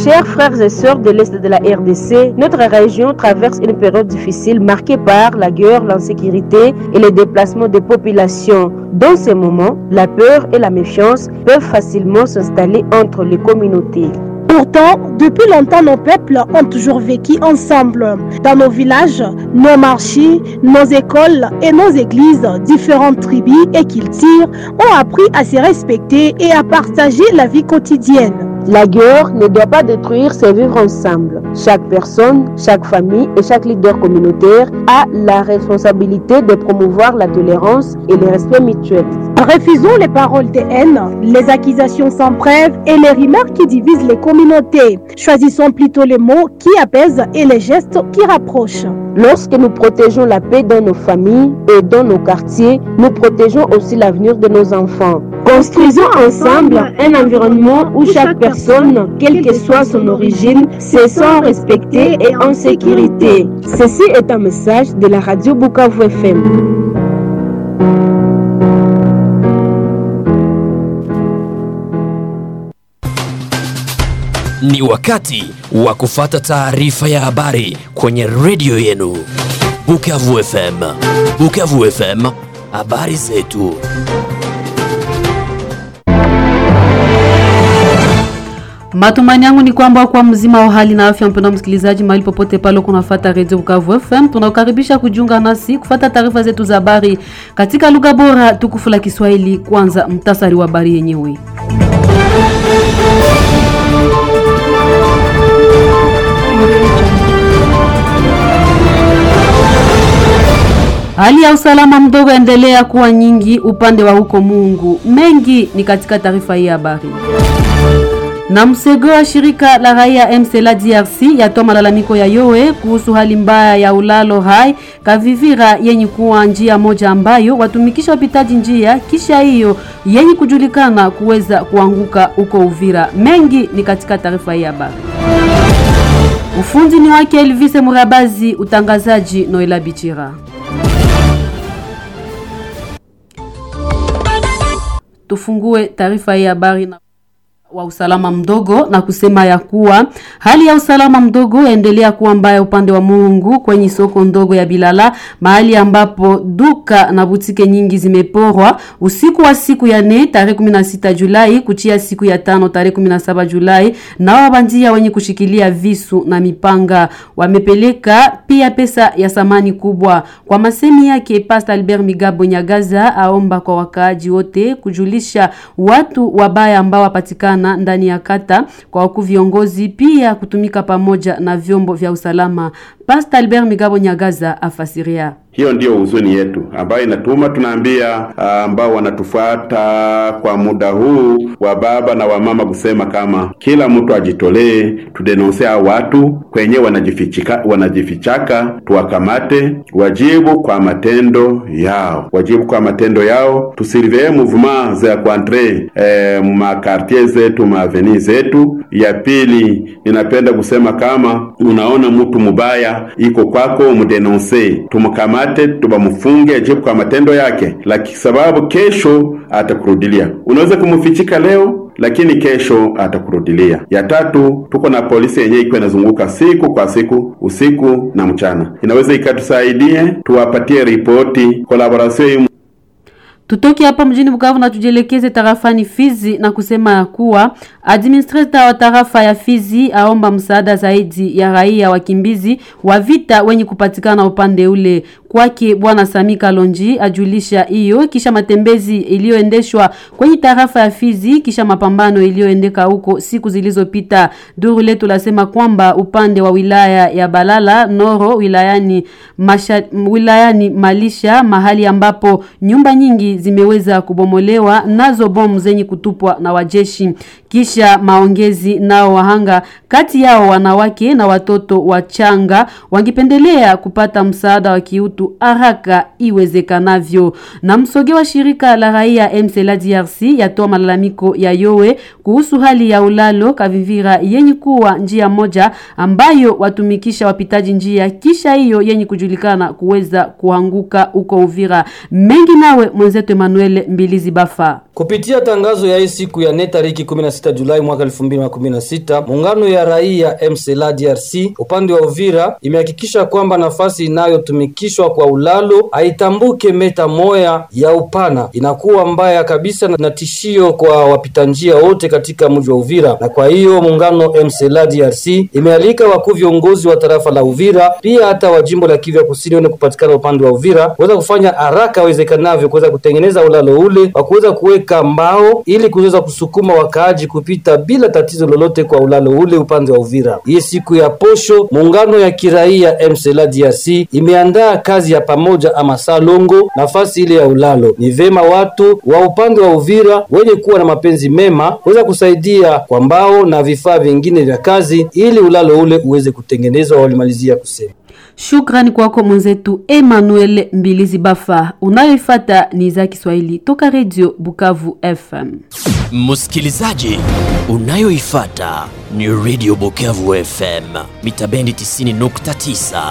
Chers frères et sœurs de l'Est de la RDC, notre région traverse une période difficile marquée par la guerre, l'insécurité et les déplacements des populations. Dans ces moments, la peur et la méfiance peuvent facilement s'installer entre les communautés. Pourtant, depuis longtemps, nos peuples ont toujours vécu ensemble. Dans nos villages, nos marchés, nos écoles et nos églises, différentes tribus et cultures ont appris à se respecter et à partager la vie quotidienne. La guerre ne doit pas détruire ces vivre ensemble. Chaque personne, chaque famille et chaque leader communautaire a la responsabilité de promouvoir la tolérance et le respect mutuel. Refusons les paroles de haine, les accusations sans preuve et les remarques qui divisent les communautés. Choisissons plutôt les mots qui apaisent et les gestes qui rapprochent. Lorsque nous protégeons la paix dans nos familles et dans nos quartiers, nous protégeons aussi l'avenir de nos enfants. Construisons ensemble un environnement où chaque personne, quelle que soit son origine, se sent respectée et en sécurité. Ceci est un message de la radio Bukavu FM. Ni wakati wa kufata taarifa ya habari kwenye redio yenu Bukavu FM. Bukavu FM, habari zetu. Matumaini yangu ni kwamba kwa mzima wa hali na afya, mpendwa msikilizaji, mahali popote pale kunafuata Radio Bukavu FM, tunakukaribisha kujiunga nasi kufata taarifa zetu za habari katika lugha bora tukufu la Kiswahili. Kwanza mtasari wa habari yenyewe. Hali ya usalama mdogo endelea kuwa nyingi upande wa huko Mungu. Mengi ni katika taarifa hii ya habari. Na msego wa shirika la raia MCLA DRC yatoa malalamiko ya yowe kuhusu hali mbaya ya ulalo hai Kavivira yenye kuwa njia moja ambayo watumikisha wapitaji njia kisha hiyo yenye kujulikana kuweza kuanguka huko Uvira. Mengi ni katika taarifa hii ya habari. Ufundi ni wake Elvise Murabazi, utangazaji Noela Bichira. Tufungue taarifa hii habari na wa usalama mdogo na kusema ya kuwa hali ya usalama mdogo endelea kuwa mbaya upande wa Mungu kwenye soko ndogo ya Bilala, mahali ambapo duka na butike nyingi zimeporwa usiku wa siku ya nne tarehe 16 Julai kuchia siku ya tano tarehe 17 Julai, na wabandia wenye kushikilia visu na mipanga wamepeleka pia pesa ya samani kubwa. Kwa masemi yake, Pastor Albert Migabo Nyagaza aomba kwa wakaaji wote kujulisha watu wabaya ambao wapatikana ndani ya kata kwa wakuu viongozi pia kutumika pamoja na vyombo vya usalama. Pastor Albert Migabo Nyagaza afasiria. Hiyo ndiyo huzuni yetu ambayo inatuma tunaambia ambao wanatufuata kwa muda huu wa baba na wamama kusema kama kila mtu ajitolee, tudenonsea watu kwenye wanajifichika, wanajifichaka, tuwakamate, wajibu kwa matendo yao, wajibu kwa matendo yao, tusurveye mouvement za kuantre eh, makartier zetu maaveni zetu. Ya pili, ninapenda kusema kama unaona mtu mubaya iko kwako, mudenonse, tumkamate tubamufunge ajibu kwa matendo yake, lakini sababu kesho atakurudilia. Unaweza kumfichika leo, lakini kesho atakurudilia. Ya tatu, tuko na polisi yenyewe iko inazunguka siku kwa siku, usiku na mchana, inaweza ikatusaidie tuwapatie ripoti collaboration Tutoke hapa mjini Bukavu na tujielekeze tarafani Fizi na kusema ya kuwa administrator wa tarafa ya Fizi aomba msaada zaidi ya raia wakimbizi wa vita wenye kupatikana upande ule. Kwake Bwana Sami Kalonji ajulisha hiyo kisha matembezi iliyoendeshwa kwenye tarafa ya Fizi kisha mapambano iliyoendeka huko siku zilizopita. Duru letu lasema kwamba upande wa wilaya ya Balala Noro wilayani Masha, wilayani Malisha mahali ambapo nyumba nyingi zimeweza kubomolewa nazo bomu zenye kutupwa na wajeshi. Kisha maongezi nao wahanga kati yao wanawake na watoto wachanga wangependelea kupata msaada wa kiutu haraka iwezekanavyo. Na msoge wa shirika la raia MCLA DRC yatoa malalamiko ya yowe kuhusu hali ya ulalo Kavivira yenye kuwa njia moja ambayo watumikisha wapitaji njia kisha hiyo yenye kujulikana kuweza kuanguka huko Uvira. Mengi nawe mwenzetu Emmanuel Mbilizi Bafa. Kupitia tangazo ya hii siku ya nne tariki 16 Julai mwaka 2016, muungano ya raia MCLA DRC upande wa Uvira imehakikisha kwamba nafasi inayotumikishwa kwa ulalo haitambuke meta moya ya upana, inakuwa mbaya kabisa na tishio kwa wapita njia wote katika mji wa Uvira, na kwa hiyo muungano MCLA DRC imealika wakuu viongozi wa tarafa la Uvira pia hata wa jimbo la Kivu ya Kusini wenye kupatikana upande wa Uvira kuweza kufanya haraka iwezekanavyo kuweza kutengeneza ulalo ule wa kuweza kuweka mbao ili kuweza kusukuma wakaaji kupita bila tatizo lolote kwa ulalo ule upande wa Uvira. Hii siku ya posho, muungano ya kiraia MCLA DRC imeandaa kazi ya pamoja ama salongo nafasi ile ya ulalo. Ni vema watu wa upande wa Uvira wenye kuwa na mapenzi mema kuweza kusaidia kwa mbao na vifaa vingine vya kazi ili ulalo ule uweze kutengenezwa. Walimalizia kusema Shukrani kwako mwenzetu Emmanuel Mbilizi Bafa. Unayoifata ni za Kiswahili toka Radio Bukavu FM. Msikilizaji, unayoifata ni Radio Bukavu FM mita bendi 90.9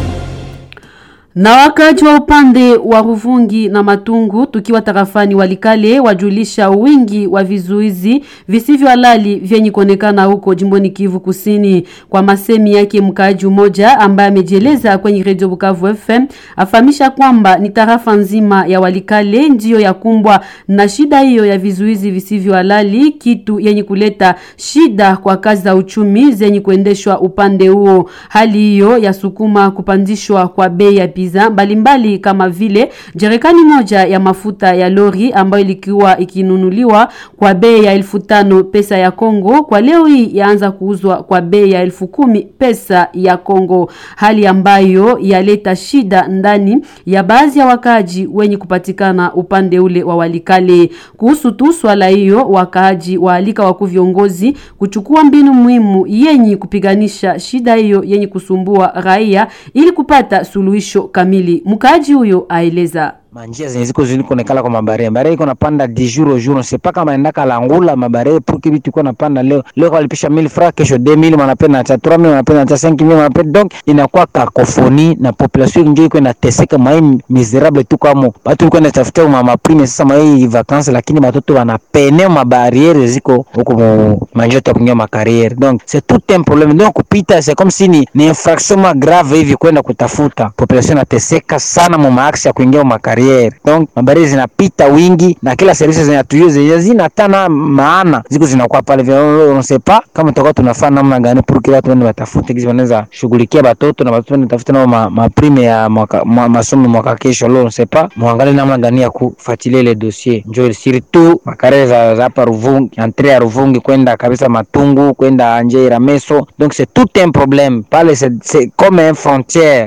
na wakaji wa upande wa Ruvungi na Matungu tukiwa tarafani Walikale wajulisha wingi wa vizuizi visivyo halali vyenye kuonekana huko jimboni Kivu Kusini. Kwa masemi yake mkaaji mmoja ambaye amejieleza kwenye Radio Bukavu FM afahamisha kwamba ni tarafa nzima ya Walikale ndiyo ya kumbwa na shida hiyo ya vizuizi visivyo halali, kitu yenye kuleta shida kwa kazi za uchumi zenye kuendeshwa upande huo. Hali hiyo yasukuma kupandishwa kwa bei ya bidhaa mbalimbali kama vile jerikani moja ya mafuta ya lori ambayo ilikuwa ikinunuliwa kwa bei ya elfu tano pesa ya Kongo kwa leo hii yaanza kuuzwa kwa bei ya elfu kumi pesa ya Kongo, hali ambayo yaleta shida ndani ya baadhi ya wakaaji wenye kupatikana upande ule wa Walikale. Kuhusu tu swala hiyo, wakaaji waalika wakuu viongozi kuchukua mbinu muhimu yenye kupiganisha shida hiyo yenye kusumbua raia ili kupata suluhisho kamili. Mkaaji huyo aeleza manjia zenye ziko zini kuonekana kwa mabare mabare iko napanda di jour au jour c'est pas kama naenda kalangula mabare pour que vitu iko napanda leo leo walipisha 1000 francs kesho 2000 wanapenda hata 3000 wanapenda hata 5000 wanapenda donc inakuwa kakofoni na population ndio iko inateseka mai miserable tu kama watu iko natafuta mama prime sasa mai vacances lakini watoto wanapene ma barriere ziko huko manjia ya kuingia ma carrière donc c'est tout un problème donc kupita c'est comme si ni, ni infraction ma grave hivi kwenda kutafuta population inateseka sana mu maaksi ya kuingia ma carrière barriere donc mabariere zinapita wingi na kila service zinatujua zenye zina tana maana ziko zinakuwa pale vile on sait pas kama tutakuwa tunafanya namna gani pour que watu wende watafute kisi wanaweza shughulikia watoto na watoto wende tafute nao ma, ma prime ya mwaka ma, masomo mwaka kesho leo on sait pas muangalie namna gani ya kufuatilia ile dossier njo surtout makare za za hapa Ruvungi entre ya Ruvungi kwenda kabisa Matungu kwenda Anje Rameso donc c'est tout un problème pale c'est comme une frontière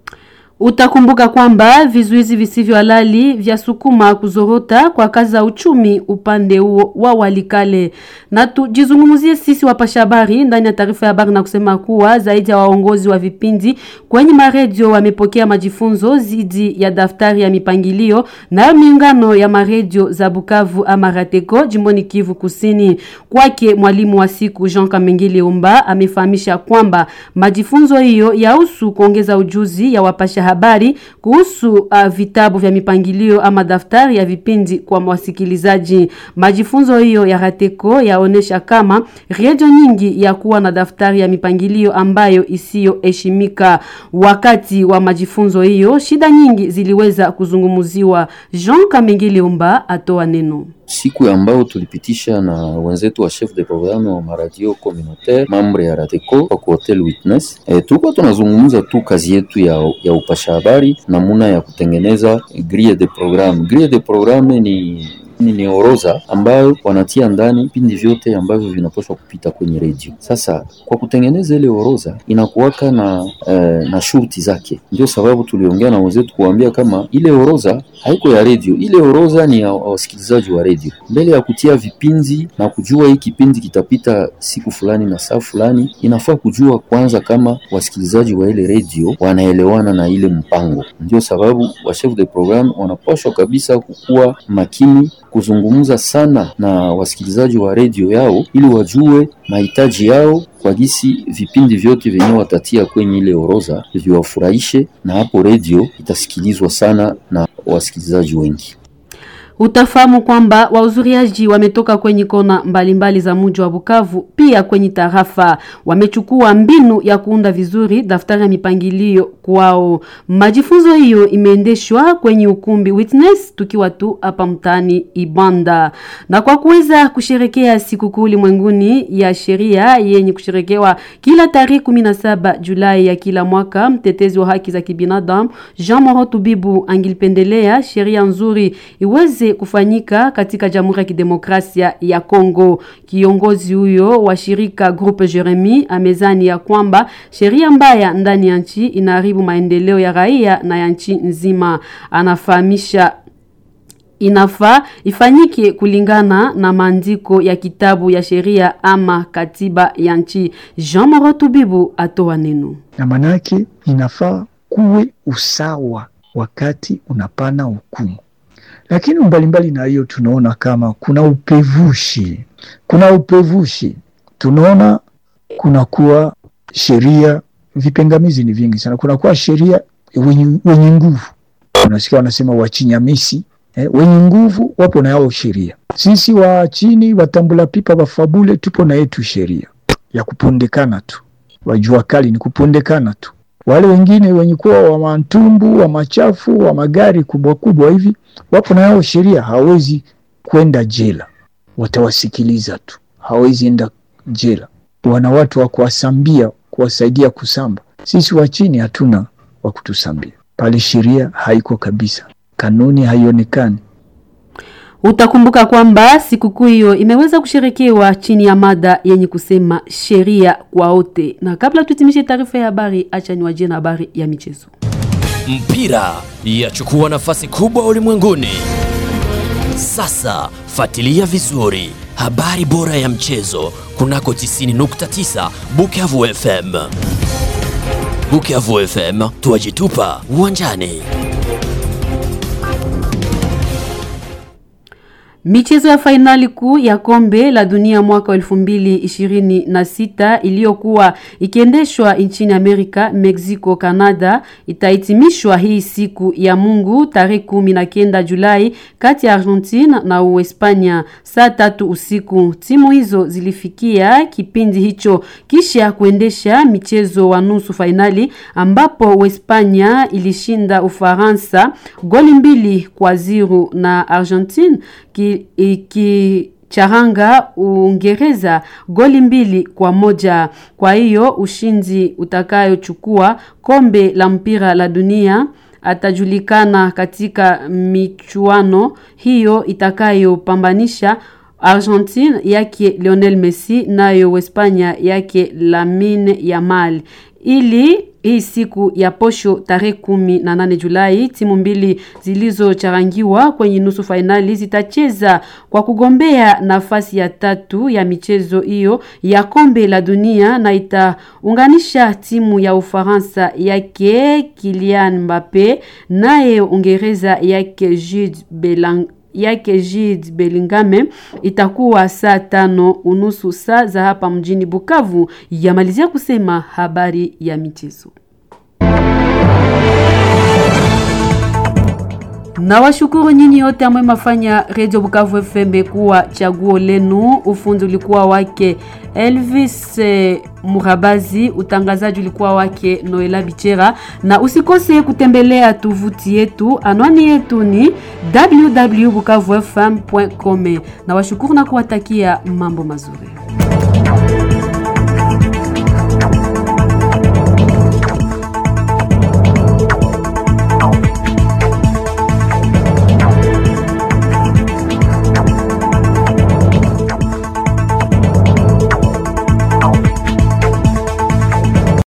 Utakumbuka kwamba vizuizi visivyo halali vya sukuma kuzorota kwa kazi za uchumi upande huo wa Walikale. Na tujizungumzie sisi wapasha habari ndani ya taarifa ya habari na kusema kuwa zaidi ya waongozi wa vipindi kwenye maredio wamepokea majifunzo zidi ya daftari ya mipangilio na miungano ya maredio za Bukavu ama Rateko jimboni Kivu Kusini. Kwake mwalimu wa siku Jean Kamengele Umba amefahamisha kwamba majifunzo hiyo yahusu kuongeza ujuzi ya wapasha habari kuhusu uh, vitabu vya mipangilio ama daftari ya vipindi kwa wasikilizaji. Majifunzo hiyo ya Rateko yaonesha kama redio nyingi ya kuwa na daftari ya mipangilio ambayo isiyoheshimika. Wakati wa majifunzo hiyo, shida nyingi ziliweza kuzungumziwa. Jean Kamengele Umba atoa neno siku ambayo tulipitisha na wenzetu wa chef de programme wa maradio communautaire mambre ya Radeco kwa hotel Witness. E, tulikuwa tunazungumza tu kazi yetu ya, ya upasha habari, namuna ya kutengeneza grille de programme. Grille de programme ni ni, ni orodha ambayo wanatia ndani vipindi vyote ambavyo vinapaswa kupita kwenye redio. Sasa kwa kutengeneza ile orodha inakuwaka na eh, na shurti zake. Ndio sababu tuliongea na wenzetu kuambia kama ile orodha haiko ya redio, ile orodha ni ya wasikilizaji wa redio. Mbele ya kutia vipindi na kujua hii kipindi kitapita siku fulani na saa fulani, inafaa kujua kwanza kama wasikilizaji wa ile redio wanaelewana na ile mpango. Ndio sababu wa chef de programme wanapaswa kabisa kukuwa makini kuzungumza sana na wasikilizaji wa redio yao ili wajue mahitaji yao kwa gisi vipindi vyote vyenyewe watatia kwenye ile orodha viwafurahishe, na hapo redio itasikilizwa sana na wasikilizaji wengi. Utafahamu kwamba wahudhuriaji wametoka kwenye kona mbalimbali mbali za mji wa Bukavu, pia kwenye tarafa. Wamechukua mbinu ya kuunda vizuri daftari ya mipangilio kwao. Majifunzo hiyo imeendeshwa kwenye ukumbi Witness, tukiwa tu hapa mtaani Ibanda, na kwa kuweza kusherekea sikukuu ulimwenguni ya sheria yenye kusherekewa kila tarehe 17 Julai ya kila mwaka, mtetezi wa haki za kibinadamu Jean Moro Tubibu angilipendelea sheria nzuri iweze kufanyika katika Jamhuri ya Kidemokrasia ya Kongo. Kiongozi huyo wa shirika Groupe Jeremy amezani ya kwamba sheria mbaya ndani ya nchi inaharibu maendeleo ya raia na ya nchi nzima. Anafahamisha inafaa ifanyike kulingana na maandiko ya kitabu ya sheria ama katiba ya nchi. Jean Moro Tubibu atoa neno. Na manake inafaa kuwe usawa wakati unapana hukumu lakini mbalimbali na hiyo tunaona kama kuna upevushi, kuna upevushi, tunaona kunakuwa sheria, vipengamizi ni vingi sana. Kunakuwa sheria wenye, wenye nguvu, unasikia wanasema wachinyamisi eh, wenye nguvu wapo na yao sheria. Sisi wa chini watambula pipa wafabule tupo na yetu sheria ya kupondekana tu, wajua kali ni kupondekana tu wale wengine wenye kuwa wa mantumbu wa machafu wa magari kubwa kubwa hivi wapo na yao sheria, hawezi kwenda jela, watawasikiliza tu, hawezi enda jela. Wana watu wa kuwasambia, kuwasaidia kusamba. Sisi wa chini hatuna wa kutusambia pale, sheria haiko kabisa, kanuni haionekani. Utakumbuka kwamba sikukuu hiyo imeweza kusherekewa chini ya mada yenye kusema sheria kwa wote. Na kabla tutimishe taarifa ya habari, acha niwajie na habari ya michezo. Mpira yachukua nafasi kubwa ulimwenguni. Sasa fuatilia vizuri habari bora ya mchezo kunako 90.9 Bukavu FM. Bukavu FM, tuwajitupa uwanjani. Michezo ya fainali kuu ya kombe la dunia mwaka wa elfu mbili ishirini na sita iliyokuwa ikiendeshwa nchini Amerika, Mexico, Canada itahitimishwa hii siku ya Mungu tarehe kumi na kenda Julai kati ya Argentina na Uhispania saa tatu usiku. Timu hizo zilifikia kipindi hicho kisha kuendesha michezo wa nusu fainali ambapo Uhispania ilishinda Ufaransa goli mbili kwa ziru na Argentina ikicharanga Uingereza goli mbili kwa moja. Kwa hiyo ushindi utakayochukua kombe la mpira la dunia atajulikana katika michuano hiyo itakayopambanisha Argentine yake Lionel Messi nayo Uhispania yake Lamine Yamal ili hii siku ya posho tarehe kumi na nane Julai timu mbili zilizocharangiwa kwenye nusu fainali zitacheza kwa kugombea nafasi ya tatu ya michezo hiyo ya kombe la dunia na itaunganisha timu ya Ufaransa yake Kylian Mbappe naye Uingereza yake Jude Bellingham yake Jude Bellingham itakuwa saa tano unusu saa za hapa mjini Bukavu. Yamalizia kusema habari ya michezo. Na washukuru nyinyi wote ambao mafanya Radio Bukavu FM kuwa chaguo lenu. Ufundi ulikuwa wake Elvis eh, Murabazi, utangazaji ulikuwa wake Noela Bichera, na usikose kutembelea tovuti yetu. Anwani yetu ni www.bukavufm.com. Na washukuru na kuwatakia mambo mazuri.